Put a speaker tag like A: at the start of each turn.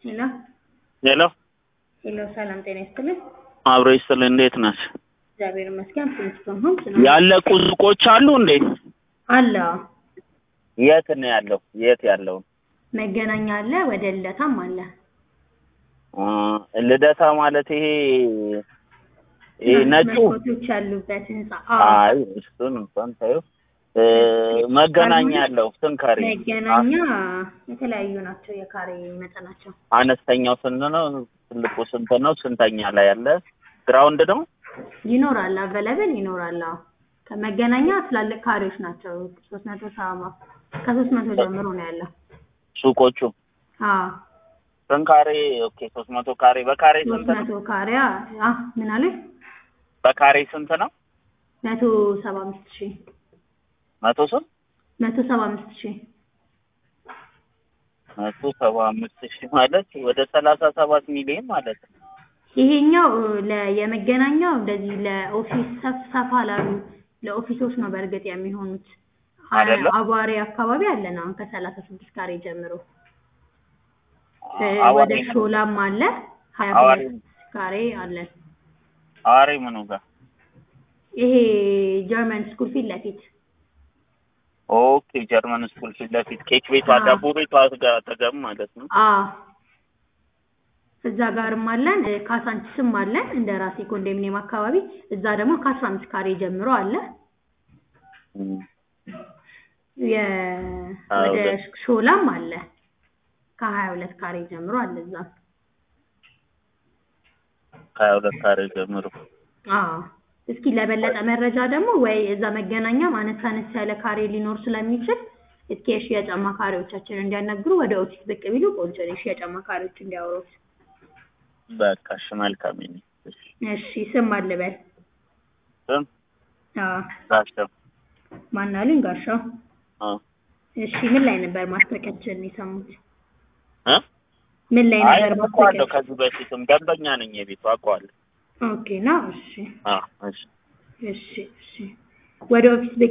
A: ሄሎ
B: ሄሎ
A: ሄሎ፣ ሰላም ጤና ይስጥልኝ።
B: አብሮ ይስጥል። እንዴት ነሽ?
A: እግዚአብሔር ይመስገን። ፍልስቶም ሆም
B: ያለቁ ሱቆች አሉ እንዴ?
A: አለ
B: የት ነው ያለው? የት ያለው?
A: መገናኛ አለ፣ ወደ ልደታም አለ።
B: አ፣ ልደታ ማለት ይሄ ይሄ ነጩ?
A: መስኮቶች ያሉበት ህንጻ። አዎ፣
B: አይ እሱን እንኳን ታየው። እ፣ መገናኛ ያለው ስንት ካሬ?
A: መገናኛ የተለያዩ ናቸው የካሬ መጠናቸው።
B: አነስተኛው ስንት ነው? ትልቁ ስንት ነው? ስንተኛ ላይ ያለ? ግራውንድ ነው?
A: ይኖራል፣ አቬለብል ይኖራል። አዎ ከመገናኛ ትላልቅ ካሬዎች ናቸው። ሶስት መቶ ሰባ ከሶስት መቶ ጀምሮ ነው ያለው።
B: ሱቆቹ
A: አዎ
B: ስንት ካሬ? ኦኬ ሶስት መቶ ካሬ። በካሬ
A: ሶስት
B: ስንት ነው?
A: መቶ ካሬ አ ምን አለ
B: በካሬ ስንት ነው?
A: መቶ ሰባ አምስት ሺህ
B: መቶ ስንት?
A: መቶ ሰባ አምስት ሺህ
B: መቶ ሰባ አምስት ሺህ ማለት ወደ ሰላሳ ሰባት ሚሊዮን ማለት ነው።
A: ይሄኛው ለ የመገናኛው እንደዚህ ለኦፊስ ሰፍ ሰፋ ላሉ ለኦፊሶች ነው በእርግጥ የሚሆኑት። አ-
B: አይደለ?
A: አቧሬ አካባቢ አለን አሁን ከሰላሳ ስድስት ካሬ ጀምሮ እ
B: አዋሪ
A: ወደ
B: ነው።
A: ሾላም አለ ሀያ
B: አዋሪ
A: ሁለት ካሬ አለን።
B: አዋሪ ምኑ ጋር?
A: ይሄ ጀርመን ስኩል ፊት ለፊት
B: ኦኬ ጀርመን ስኩል ፊት ለፊት ኬክ ቤቷ
A: አዎ።
B: ዳቦ ቤቷ ጋር አጠገብ ማለት ነው።
A: አ እዛ ጋርም አለን እ ካሳንቺስም አለን እንደ ራሴ ኮንዶሚኒየም አካባቢ እዛ ደግሞ ከአስራ አምስት ካሬ ጀምሮ አለ።
B: እም።
A: የ
B: ሀያ
A: ወደ
B: ሁለት
A: ሾላም አለ ከሀያ ሁለት ካሬ ጀምሮ አለ እዛ።
B: ከሀያ ሁለት ካሬ ጀምሮ
A: አዎ እስኪ ለበለጠ መረጃ ደግሞ ወይ እዛ መገናኛም አነስ አነስ ያለ ካሬ ሊኖር ስለሚችል እስኪ የሽያጭ አማካሪዎቻችንን እንዲያናግሩ ወደ ኦፊስ ብቅ ቢሉ ቆንጆ ነው። የሽያጭ አማካሪዎች እንዲያወሩት።
B: በቃ እሺ መልካም ይኔ እሺ
A: እሺ ስም አልበል።
B: ስም
A: አዎ
B: ጋሻው
A: ማን አሉኝ? ጋሻው።
B: አዎ
A: እሺ ምን ላይ ነበር ማስታወቂያችንን የሰሙት?
B: እ
A: ምን ላይ
B: አይ
A: ነበር
B: አውቀዋለሁ
A: ማስታወቂያ?
B: ከዚህ በፊትም ደንበኛ ነኝ የቤቱ አውቀዋለሁ
A: ኦኬ ነው። እሺ
B: አዎ እሺ
A: እሺ እሺ ወደ ኦፊስ ብቅ